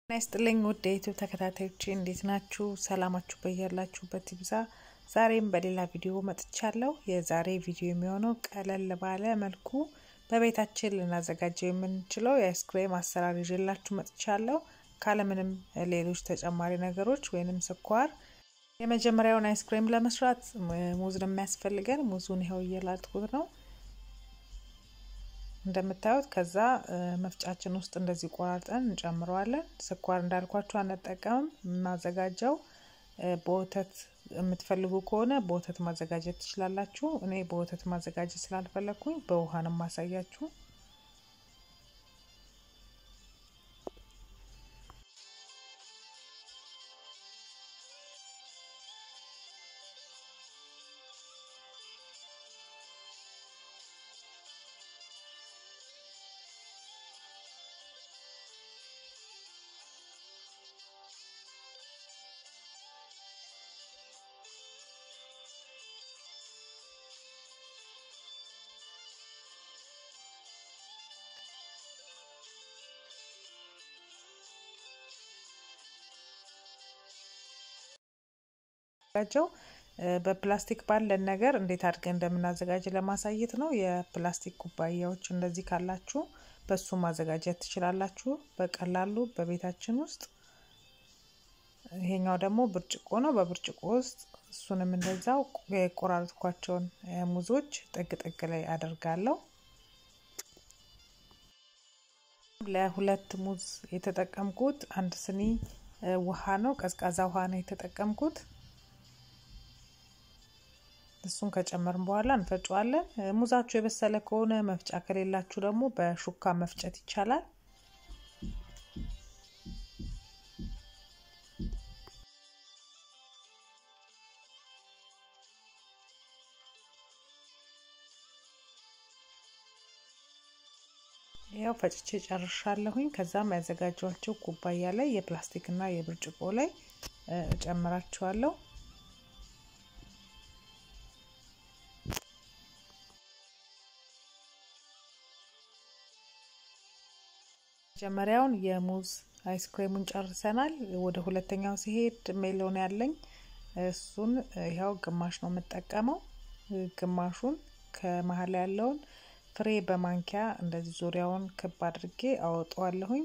ጤና ይስጥልኝ ውድ የዩቲዩብ ተከታታዮቼ እንዴት ናችሁ? ሰላማችሁ በያላችሁበት ይብዛ። ዛሬም በሌላ ቪዲዮ መጥቻለሁ። የዛሬ ቪዲዮ የሚሆነው ቀለል ባለ መልኩ በቤታችን ልናዘጋጀው የምንችለው የአይስክሬም አሰራር ይዤላችሁ መጥቻለሁ። ካለምንም ሌሎች ተጨማሪ ነገሮች ወይንም ስኳር። የመጀመሪያውን አይስክሬም ለመስራት ሙዝ ነው የሚያስፈልገን። ሙዙን ይኸው እየላጥኩት ነው እንደምታዩት ከዛ መፍጫችን ውስጥ እንደዚህ ቆራርጠን እንጨምረዋለን። ስኳር እንዳልኳችሁ አንጠቀምም። የማዘጋጀው በወተት የምትፈልጉ ከሆነ በወተት ማዘጋጀት ትችላላችሁ። እኔ በወተት ማዘጋጀት ስላልፈለግኩኝ በውሃ ነው የማሳያችሁ። የሚዘጋጀው በፕላስቲክ ባለን ነገር እንዴት አድርገን እንደምናዘጋጅ ለማሳየት ነው። የፕላስቲክ ኩባያዎች እንደዚህ ካላችሁ በሱ ማዘጋጀት ትችላላችሁ በቀላሉ በቤታችን ውስጥ። ይሄኛው ደግሞ ብርጭቆ ነው። በብርጭቆ ውስጥ እሱንም እንደዛው የቆራረጥኳቸውን ሙዞች ጥግ ጥግ ላይ አደርጋለሁ። ለሁለት ሙዝ የተጠቀምኩት አንድ ስኒ ውሃ ነው፣ ቀዝቃዛ ውሃ ነው የተጠቀምኩት። እሱን ከጨመርን በኋላ እንፈጨዋለን። ሙዛችሁ የበሰለ ከሆነ መፍጫ ከሌላችሁ ደግሞ በሹካ መፍጨት ይቻላል። ያው ፈጭቼ ጨርሻለሁኝ። ከዛም ያዘጋጇቸው ኩባያ ላይ የፕላስቲክ እና የብርጭቆ ላይ እጨምራቸዋለሁ። መጀመሪያውን የሙዝ አይስክሬሙን ጨርሰናል። ወደ ሁለተኛው ሲሄድ ሜሎን ያለኝ እሱን ያው ግማሽ ነው የምጠቀመው። ግማሹን ከመሀል ያለውን ፍሬ በማንኪያ እንደዚህ ዙሪያውን ክብ አድርጌ አወጣዋለሁኝ።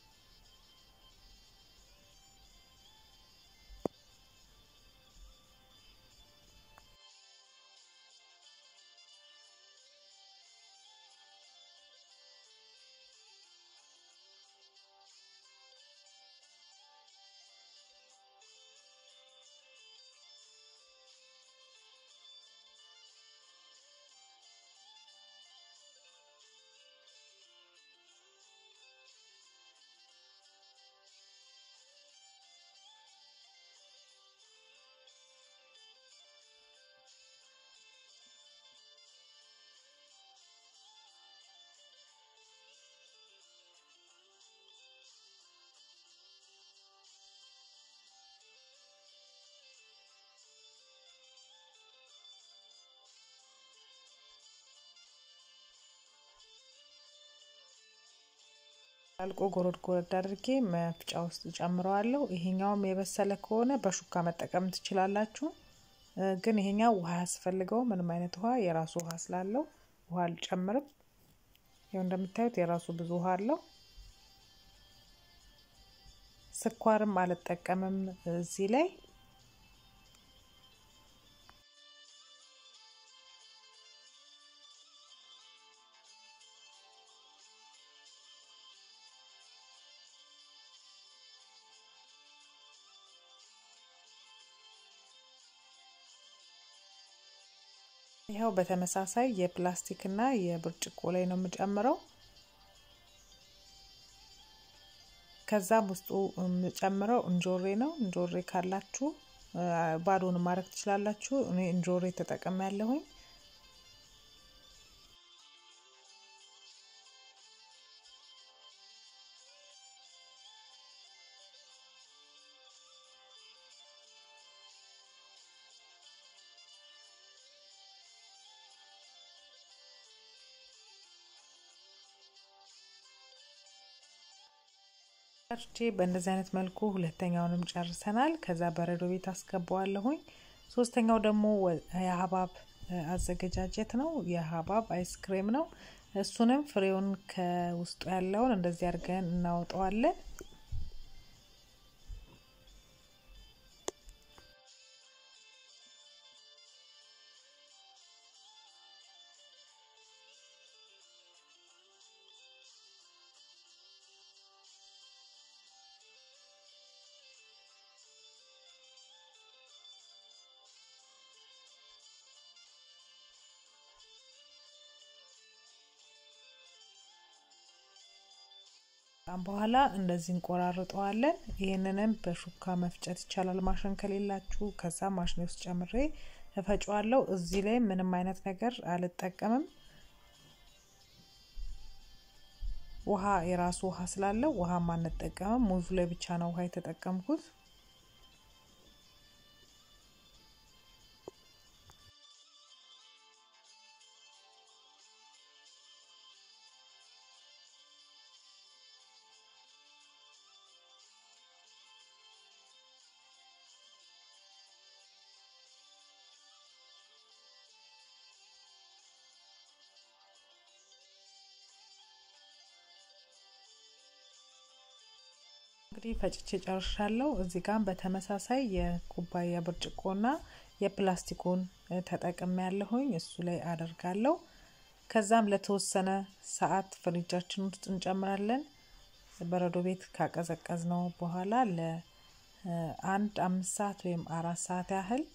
አልቆ ጎረድ ጎረድ አድርጌ መፍጫ ውስጥ ጨምረዋለሁ። ይሄኛውም የበሰለ ከሆነ በሹካ መጠቀም ትችላላችሁ። ግን ይሄኛው ውሃ ያስፈልገው ምንም አይነት ውሃ የራሱ ውሃ ስላለው ውሃ አልጨምርም። ይኸው እንደምታዩት የራሱ ብዙ ውሃ አለው። ስኳርም አልጠቀምም እዚህ ላይ ይኸው በተመሳሳይ የፕላስቲክ እና የብርጭቆ ላይ ነው የምጨምረው። ከዛም ውስጡ የምጨምረው እንጆሬ ነው። እንጆሬ ካላችሁ ባዶን ማድረግ ትችላላችሁ። እኔ እንጆሬ ተጠቀም ያለሁኝ። ቼ በእንደዚህ አይነት መልኩ ሁለተኛውንም ጨርሰናል። ከዛ በረዶ ቤት አስገባዋለሁኝ። ሶስተኛው ደግሞ የሀባብ አዘገጃጀት ነው። የሀባብ አይስክሬም ነው። እሱንም ፍሬውን ከውስጡ ያለውን እንደዚህ አድርገን እናወጣዋለን። በኋላ እንደዚህ እንቆራርጠዋለን። ይህንንም በሹካ መፍጨት ይቻላል ማሽን ከሌላችሁ። ከዛ ማሽን ውስጥ ጨምሬ እፈጫዋለሁ። እዚህ ላይ ምንም አይነት ነገር አልጠቀምም። ውሃ የራሱ ውሃ ስላለው ውሃም አንጠቀምም። ሙዙ ላይ ብቻ ነው ውሃ የተጠቀምኩት። እንግዲህ ፈጭቼ ጨርሻለሁ። እዚህ ጋር በተመሳሳይ የኩባያ ብርጭቆና የፕላስቲኩን ተጠቅሜ ያለሁኝ እሱ ላይ አደርጋለሁ። ከዛም ለተወሰነ ሰዓት ፍሪጃችን ውስጥ እንጨምራለን። በረዶ ቤት ካቀዘቀዝ ነው በኋላ ለአንድ አምስት ሰዓት ወይም አራት ሰዓት ያህል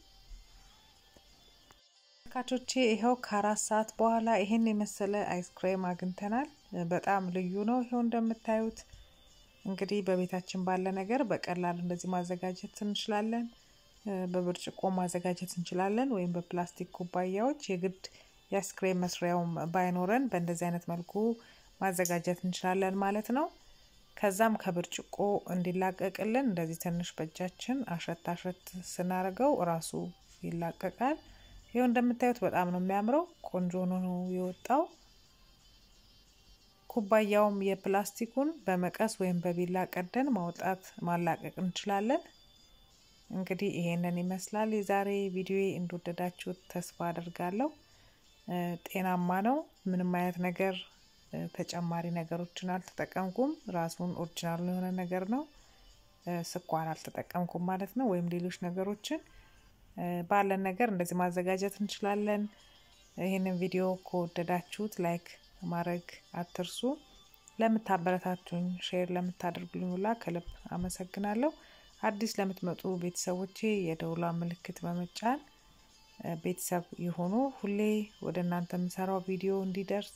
ተመልካቾቼ ይኸው ከአራት ሰዓት በኋላ ይሄን የመሰለ አይስክሬም አግኝተናል። በጣም ልዩ ነው። ይኸው እንደምታዩት እንግዲህ በቤታችን ባለ ነገር በቀላሉ እንደዚህ ማዘጋጀት እንችላለን። በብርጭቆ ማዘጋጀት እንችላለን፣ ወይም በፕላስቲክ ኩባያዎች የግድ የአይስክሬም መስሪያው ባይኖረን በእንደዚህ አይነት መልኩ ማዘጋጀት እንችላለን ማለት ነው። ከዛም ከብርጭቆ እንዲላቀቅልን እንደዚህ ትንሽ በእጃችን አሸት አሸት ስናደርገው እራሱ ይላቀቃል። ይኸው እንደምታዩት በጣም ነው የሚያምረው። ቆንጆ ነው የወጣው። ኩባያውም የፕላስቲኩን በመቀስ ወይም በቢላ ቀደን ማውጣት ማላቀቅ እንችላለን። እንግዲህ ይሄንን ይመስላል የዛሬ ቪዲዮ። እንደወደዳችሁት ተስፋ አድርጋለሁ። ጤናማ ነው። ምንም አይነት ነገር ተጨማሪ ነገሮችን አልተጠቀምኩም። ራሱን ኦሪጂናል የሆነ ነገር ነው። ስኳር አልተጠቀምኩም ማለት ነው፣ ወይም ሌሎች ነገሮችን ባለን ነገር እንደዚህ ማዘጋጀት እንችላለን። ይህንን ቪዲዮ ከወደዳችሁት ላይክ ማድረግ አትርሱ። ለምታበረታቱኝ፣ ሼር ለምታደርጉልኝ ሁላ ከልብ አመሰግናለሁ። አዲስ ለምትመጡ ቤተሰቦቼ የደውላ ምልክት በመጫን ቤተሰብ የሆኑ ሁሌ ወደ እናንተ የምሰራው ቪዲዮ እንዲደርስ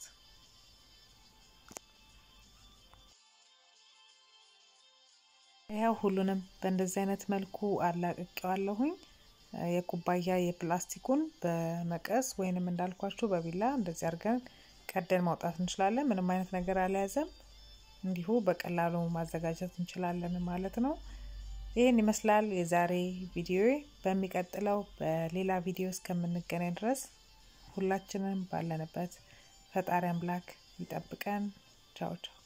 ያው ሁሉንም በእንደዚህ አይነት መልኩ አላቅቄዋለሁኝ። የኩባያ የፕላስቲኩን በመቀስ ወይንም እንዳልኳችሁ በቢላ እንደዚህ አድርገን ቀደን ማውጣት እንችላለን። ምንም አይነት ነገር አልያዘም። እንዲሁ በቀላሉ ማዘጋጀት እንችላለን ማለት ነው። ይህን ይመስላል የዛሬ ቪዲዮ። በሚቀጥለው በሌላ ቪዲዮ እስከምንገናኝ ድረስ ሁላችንም ባለንበት ፈጣሪ አምላክ ይጠብቀን። ቻው ቻው።